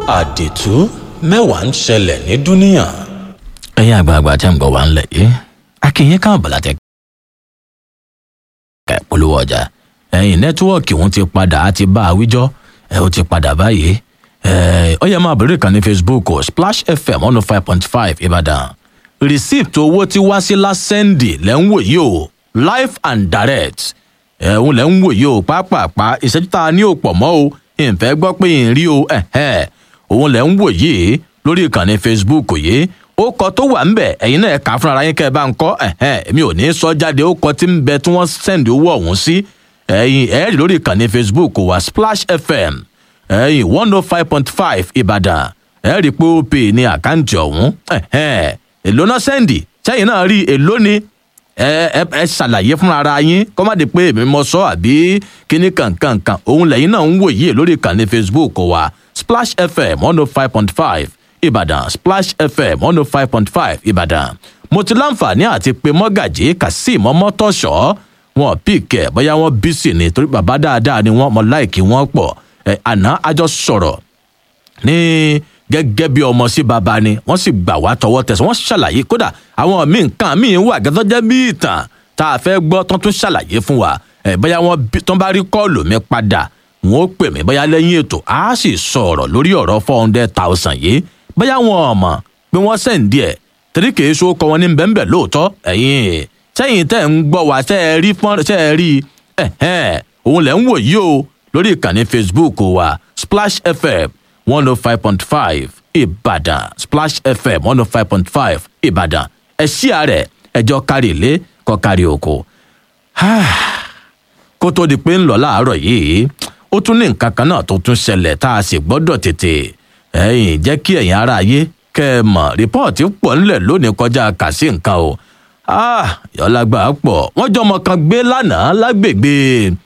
àdìtú mẹ́wàá ń ṣẹlẹ̀ ní dúníà. ẹ̀yin àgbààgbà tẹ́ ń gbọ́ wá ńlẹ̀ yìí akínyìn káàbọ̀ láti ẹ̀ka ìpolówó ọjà ẹ̀yin nẹ́tíwọ́ọ̀kì òun ti padà á ti bá a wíjọ́ ẹ̀ ó ti padà báyìí ẹ̀ ó yẹ máa bẹ̀rẹ̀ kan ní facebook o splash fm one oh five point five ìbàdàn receipt owó tí wá sí lásẹ̀ndì lẹ́ ń wò yìí o live and direct ẹ̀hún lẹ́ ń wò yìí o pápápá ìṣẹ́jú tá a ní òpọ̀ mọ́ o ìfẹ́ gbọ́ pé ìrìn rí o ẹ̀hẹ́ òun lẹ́ ń wò yìí lórí ìkànnì facebook yìí ó kọ tó wà ńbẹ ẹyin náà kà á fúnra yín kẹ ẹ bá ń kọ ẹhẹn èmi ò ní sọ jáde ó kọ tí ń bẹ tí wọn sẹǹdì owó ọhún sí ẹyin ẹ rí lórí ìkànnì facebook wa splash fm ẹyin one oh five point five ìbàdàn ẹ rí pé ó pè ní àkáǹtì ọhún ẹhẹn èló náà sẹǹdì sẹyìn náà rí èló ni ẹ ẹ ẹ ṣàlàyé fúnra ara yín kọ́ má di pé èmi mọ sọ àbí kíní kankankan òun lẹ́yìn náà ń wòye lórí ìkànnì facebook wa splash fm one oh five point five ìbàdàn splash fm one oh five point five ìbàdàn mo ti láǹfààní àti pé mọ́gàjì kazeem ọmọtọ́ṣọ́ wọn píkẹ́ bóyá wọn bísí ni torí bàbá dáadáa ni wọn mọ láìkí wọn pọ̀ ẹ̀ àná àjọ sọ̀rọ̀ ní gẹ́gẹ́ bí ọmọ sí baba ni wọ́n sì gbà wá tọwọ́ tẹ̀sán wọ́n ṣàlàyé kódà àwọn míì nǹkan míì wà gẹ́gẹ́ jẹ́ bí ìtàn tá a fẹ́ gbọ́ tán tún ṣàlàyé fún wa ẹ̀ bóyá wọn tán bá rí kọ́ọ̀lù mi padà wọn ó pè mí bóyá lẹ́yìn ètò á sì sọ̀rọ̀ lórí ọ̀rọ̀ four hundred thousand yìí bóyá wọn ò mọ̀ pé wọ́n sẹ̀ǹdí ẹ̀ torí kìí so kọ wọn ní bẹ́ńbẹ́ lóòótọ́ ẹ̀yìn sẹ́yìn tẹ́ ń gbọ́ wá ṣẹ́ ẹ rí fọ́n ṣẹ́ ẹ rí ẹ̀hẹ́n òun lẹ̀ ń wò yí o lórí ìkànnì facebook wa splash fm one oh five point five ìbàdàn splash fm one oh five point five ìbàdàn ẹ ṣí ààrẹ ẹjọ́ kárí ilé kọ́ kárí oko kó tó di pé ń lọ láàárọ̀ yìí ó tún ní nǹkan kan náà tó tún ṣẹlẹ̀ tá a sì gbọ́dọ̀ tètè ẹ̀yìn jẹ́ kí ẹ̀yin ara ayé kẹ́ ẹ mọ̀ rìpọ́ọ̀tì pọ̀ ńlẹ̀ lónìí kọjá kà sí nǹkan o yọlágbà pọ̀ wọ́n jọ ọmọ kan gbé lánàá lágbègbè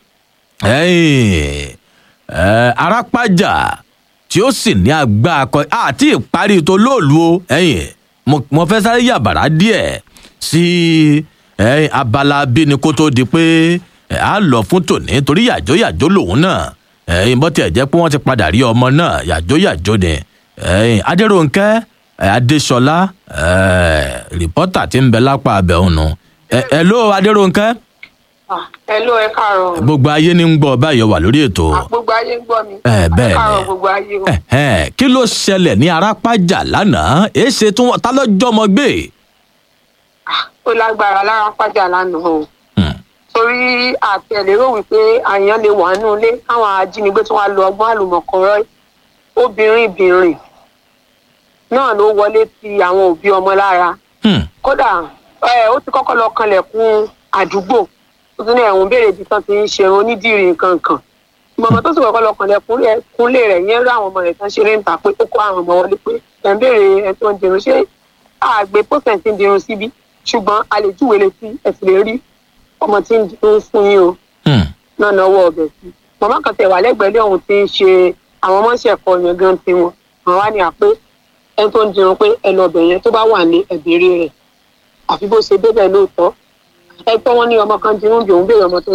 arápájà tí ó sì ní agbá akọ àti ìparí tó lóòlù o ẹ̀yìn mo fẹ́ sáré yàbàrá díẹ̀ sí abala bíni kó tó di pé a lọ fún tòní torí yàjó yàjó lòun náà ẹyin bó tiẹ̀ jẹ́ pé wọ́n ti padà rí ọmọ náà yàjóyàjó ni ẹyin adéròǹkẹ́ adéṣọlá rìpọ́tà tí ń bẹ lápá abẹ́ òun nu ẹ ló adéròǹkẹ́. ẹ ló ẹ káàárọ̀. gbogbo ayé ní ń gbọ́ báyọ̀ wà lórí ètò. gbogbo ayé ń gbọ́ mi. ẹ bẹ́ẹ̀ ẹ káàárọ̀ gbogbo ayé o. ni kí ló ṣẹlẹ̀ ní arápájà lánàá èé ṣe tí wọ́n ta lọ́jọ́ ọmọ gbé. ó lágbára lára pàjà lánàá o torí àtẹlérò wípé àyàn lè wà nínú ilé káwọn ajínigbé tí wọn lo ọgbọ́n àlùmọ̀kọ́rọ́ obìnrin bìnrin náà ló wọlé ti àwọn òbí ọmọ lára kódà ó ti kọ́kọ́ lọ kanlẹ̀kùn àdúgbò ó tún ní ẹ̀wọ̀n béèrè ibi tán ti ń ṣe onídìrí nǹkan kan mọ̀mọ́ tó sì kọ́kọ́ lọ kanlẹ̀kùnlé rẹ̀ yẹn rí àwọn ọmọ rẹ̀ tán ṣeré ń ta pé ó kó àwọn ọmọ wọlé pé ẹ̀ ń béèrè ẹ̀ tó ń dirun ṣé àgbẹ̀ pósẹ̀ǹtì ń dirun síbí ṣùgbọ́n a lè júwèé létí ẹ̀ sì lè rí ọmọ tí ń dún fún yín o náà náwó ọbẹ̀ sí màmá kan tẹ̀ wà lẹ́gbẹ̀ẹ́ lé òun ti ń ṣe àwọn ọmọ ṣẹ̀kọ yẹn gan tiwọn àwọn wá ní àpé ẹni tó ń dirun pé ẹnu ọbẹ̀ yẹn tó bá wà ní ẹ̀bẹ̀rẹ̀ rẹ̀ àfi bó ṣe débẹ̀ lóòótọ́ ẹ pé wọ́n ní ọmọ kan dirun bí òun béèrè ọmọ tó